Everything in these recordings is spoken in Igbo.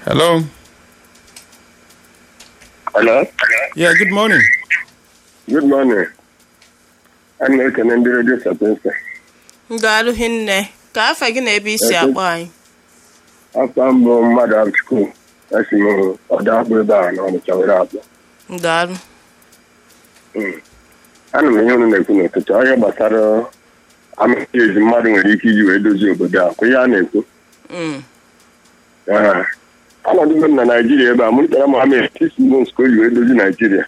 Hello. Hello? Yeah, good morning. Good morning. Ana m ekene ndị redio Sapiensa. Daalụ hinne ka afa gị na ebe isi akpọ anyị Afọ mbụ mmadụ Abchukwu esi m ọda akpụ ebe a na Ọnịcha were akpụ. daalụ Ana m ihe unu na-ekwu n'ụtụtụ onye gbasara amaghị ezi mmadụ nwere ike iji wee dozie obodo a kwa ihe a na-ekwu. Mm. Ee. Ọnọdụ m na Naijiria ebe a mụrịtara Mohammed six months ka o ji wee dozie Naijiria.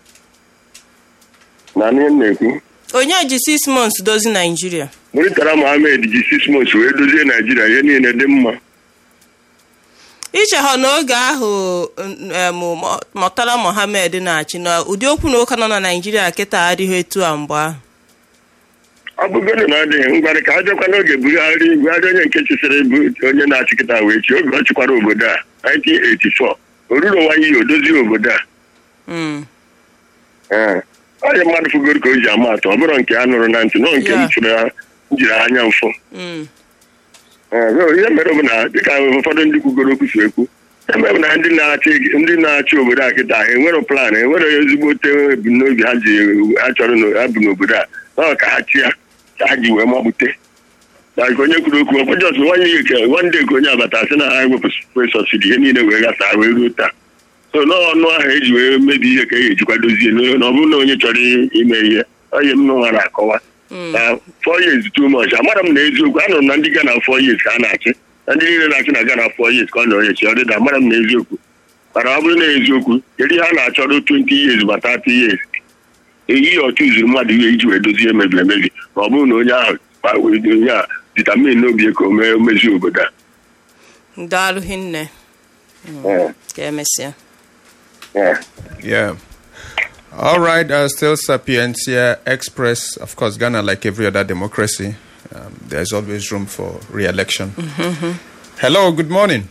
Na ihe m na-ekwu onye ji six months dozi naijiria mụrịtara Mohammed ji six months wee dozie Naijiria ihe niile dị mma. ichehọ n'oge ahụ em, Mo- Murtala Mohammed na-achị na ụdị okwu na ụka nọ na naijiria kịta adịghị etu a mgbe ahụ ọ bụgoro na ọ dịghị ngwarị ka a bịakwa n'oge Buhari Buhari onye nke chịsịrị bụ onye na-achịkịta wee chi oge ọ chịkwara obodo a 1984 o ruru nwa iyi o dozie obodo a Mm. Ee. onye mmadụ fugoro ka o ji ama atụ ọ bụrụ nke a nụrụ na ntị nọ nke m Ya. chụrụ ya m jiri anya mfụ Mm. Ee, so ihe mere bụ na dịka ụfọdụ ndị kwugoro okwu si ekwu ihe mere bụ na ndị na-achị ndị na-achị obodo a kịta ha enwero plan enwere ezigbote ebumnobi ha ji ha chọrọ na ha bụ n'obodo a ọ ka ha chịa ka ha ji wee magbute na nke onye kwuru okwu ọkwa jọs nwanye ihe ke nwande ka onye abata sị na ha ewepụ sọsidi ihe niile wee gasa wee ruo taa so n'ọnụ ahụ eji wee mebi ihe ka e ejikwa dozie na ọ bụrụ na onye chọrọ ime ihe onye m nwa na-akọwa na four years too much amara m na eziokwu anụrụ m na ndị Ghana four years ka a na-achị na ndị niile na-achị na Ghana four years ka ọ nọrọ echi ọ dịda amara m na eziokwu mana ọ bụrụ na eziokwu kedu ihe a na-achọrọ 20 years ma 30 years eyi ọchụ zuru mmadụ ihe iji wee dozie emebiri emebi ma ọ bụrụ na onye ahụ kpa- onye a vitamin n'obi ka o mee mezi obodo a daalụ hinne Ee, ka emesịa ee. Yeah. All right. Uh, still Sapientia Express. Of course, Ghana, like every other democracy, um, there's always room for re-election. Hello. Good morning.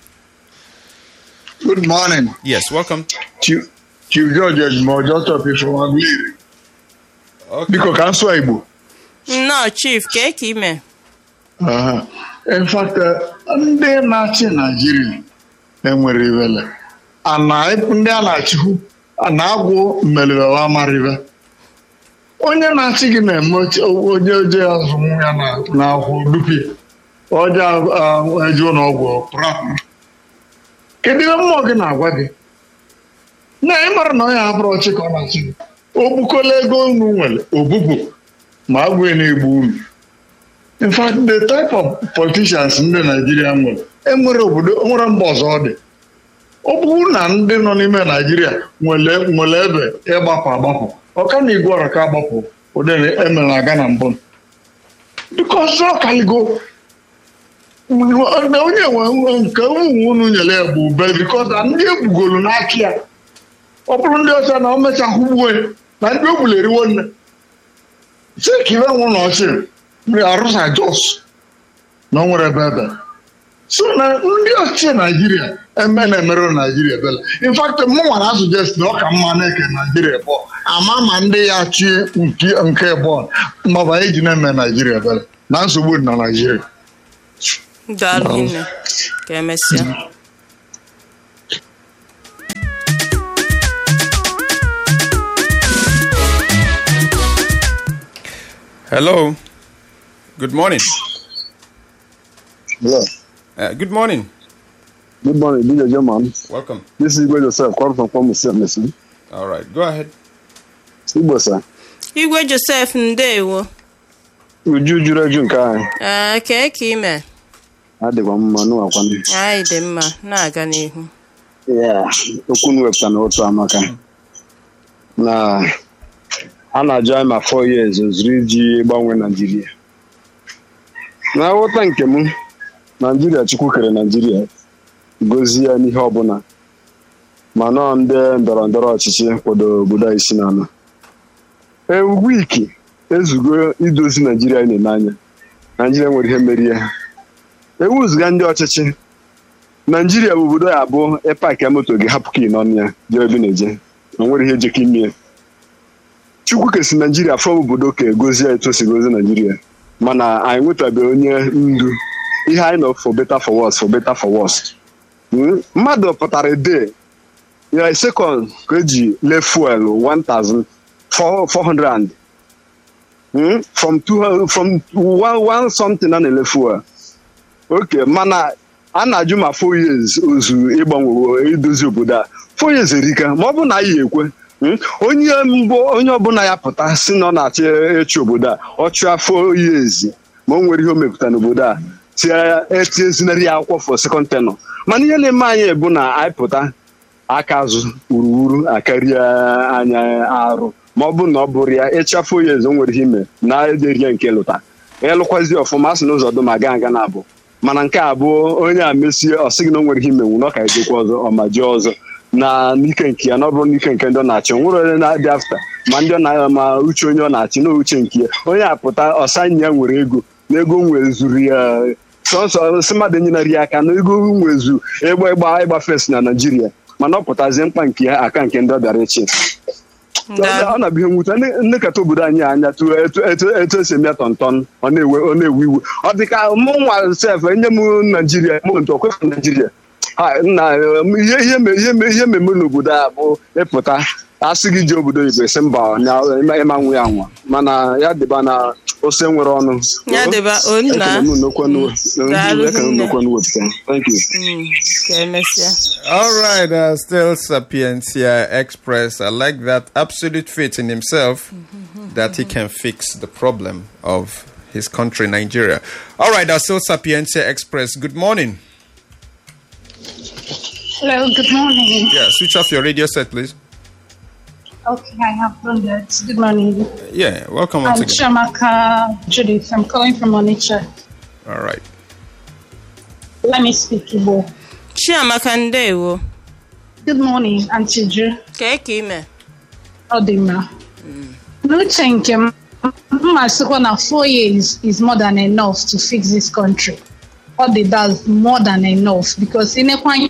Good morning. Yes. Welcome. Chief Chief George Ejimo, just up here from Aguleri. Okay. Biko ka nsụ Igbo. nnọọ chief ka ka ime Aha. In fact, eh, ndị na-achị Naijiria enwere iwele. Ana ndị a na-achịkwu a na-agwụ mmelibewa amaribe. Onye na-achị gị na-eme oche- onye oje azụ ya na- na-akwụ dupi. Oje eje ụlọọgwụ pụrụ Kedu ihe mmụọ gị na-agwa gị? na ị mara na onye abụrụ ọchị ka ọ na-achị gị o gbukola ego unu nwere obubu ma agwụ na-egbu unu in fact the type of politicians ndị Naijiria nwere enwere obodo nwere mba ọzọ ọ dị ọ bụrụ na ndị nọ n'ime Naijiria nwere nwere ebe ịgbapụ agbapụ ọka na igwe ọra ka agbapụ ụdị emere aga na mbụ biko ọzọ kaligo onye nwe nke ụmụ unu nyere ya bụ ube bikos ndị egbugolu n'aka ya ọ bụrụ ndị ọcha na o mechahụ gbuo ya na ndị o gburu eriwo nne si ka ibe nwụ na ọchị arụsa jos na o nwere ebe ebe so na ndị ọchịchị naijiria eme na-emere naijiria ebele infact mụ nwara asụjest na ọ ka mma na-eke naijiria bụ ama ma ndị ya chie nke nke bọọlụ maọbụ anyị ji na-eme naijiria ebele na nsogbu dị na naijiria daalụ hinne ka emesịa Hello. Good morning. Hello. Uh, good morning. Good morning, DJ German. Welcome. This is Igwe Joseph, calling from Kwamo State, Messi. All right. Go ahead. Igbo, sir. igwe josef ndewo Uju juru eju nke anyị. ee ka ka ime Adịkwa mma n'ụwakwanụ. anyị dị mma na-aga n'ihu Ya, okwu m wepụta n'otu amaka. Na a na-ajụ anyị ma four years ozuru iji gbanwee Naijiria. Na nghọta nke m, Naijiria Chukwu kere Naijiria gozie ya n'ihe ọbụla. Ma nọọ ndị ndọrọ ndọrọ ọchịchị kwado obodo anyị si n'ala. E wiki ezugo idozi Naijiria anyị na-ene anya. Naijiria nwere ihe merie ha. ewuzụga ndị ọchịchị naijiria bụ obodo ya abụọ ịpaki moto gị hapụ ka ị nọ na ya jee ebe ị na-eje na nwere ihe jeka ime chukwu kesi naijiria fọm obodo ka egozie etu o si gozie naijiria mana anyị nwetabeghị onye ndu ihe anyị nọ for better for worse for better for worse Mm, mmadụ pụtara de ya sekọnd ka eji lee fuel 1400 Mm, from two from one, one something a na-ele fuel oke mana a na-ajụ ma four years ozu ịgbanwe idozi obodo a four years erika ma ọ bụ na anyị ekwe mm, onye mbụ onye ọbụla ya pụta si na ọ na-achọ ịchị obodo a ọ chụọ four years ma o nwere ihe o mepụta n'obodo a etiezinarị ya akwụkwọ for second tenor mana ihe na-eme anyị bụ na anyị pụta aka azụ wuruwuru akarịa anya arụ ma ọ bụ na ọ bụrụ ya ịchafụ ya eze o nwere ihe ime na ederie nke lụta ịlụkwazi ọfụma asị n'ụzọ dum aga aga na abụ mana nke a bụ onye a mesie ọ sịghị na o nwere ihe imenwu na ọ ka ejekwa ọzọ ọ ma jee ọzọ na n'ike nke ya na ọ bụrụ n'ike nke ndị ọ na-achị o nwere onye na-adị afta ma ndị ọ na ma uche onye ọ na-achị na uche nke ya onye apụta ọsanye ya nwere ego na ego nwere zuru ya sọsọ si mmadụ enyinarị ya aka na ego nwezu ịgba ịgba ịgba fes na naijiria mana ọ pụtazie mkpa nke ya aka nke ndị ọ bịara echi ọ na-abụ ihe mwute ndị kata obodo anyị anya tụ etu esi eme ya tọntọn ọ na-ewe ọ na-ewe iwe ọ dị ka mụ nwa sef enye m naijiria mụ ntụ ọkwefe naijiria na ihe ihe mmemme n'obodo a bụ ịpụta asị gị ji obodo oyibo esi mba na ịma nwe ya nwa mana ya dịba na ose nwere ọnụ ya dịba onna Thank you. ka emesịa All right, uh, still Sapientia Express. I like that absolute faith in himself that he can fix the problem of his country, Nigeria. All right, uh, still Sapientia Express. Good morning. Hello, good morning. Yeah, switch off your radio set, please. Okay, I have done that. Good morning. Yeah, welcome I'm once again. Chamaka Judith. I'm calling from Onitsha. All right. Let me speak Igbo. chiamaka ndewo Good morning, Auntie Ju. kee ka ime Ọ dị mma. N'uche nke m, mma sịkwa na four years is more than enough to fix this country. Ọ dị that's more than enough because inekwa anya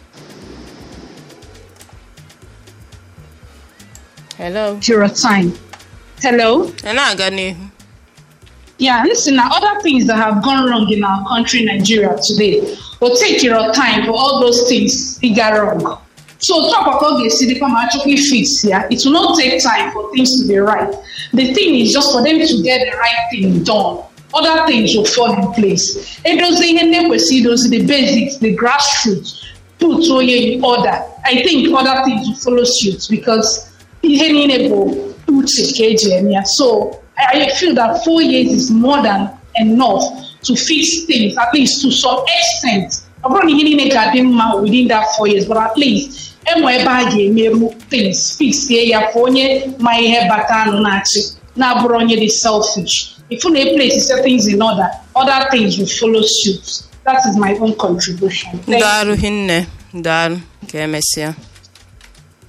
hello your time. Hello? ị na-aga n'ihu Yeah, listen, now other things that have gone wrong in our country, Nigeria, today will take your time for all those things to get wrong. So talk about the city come actually fix here. It will not take time for things to be right. The thing is just for them to get the right thing done. Other things will fall in place. It does the those the basics, the grassroots, put in order. I think other things will follow suit because ihe niile bụ uche ka eji eme ya. so I, I feel that four years is more than enough to fix things at least to some extent ọ bụrụ na ihe niile ga-adị mma within that four years but at least enwe ebe a ga-emeru things fixie ya ka onye ma ihe bata anụ na-achị na-abụrụ onye dị selfish if you na place set things in order other things will follow suit that is my own contribution Thank you. daalụ hinne daalụ ka emesịa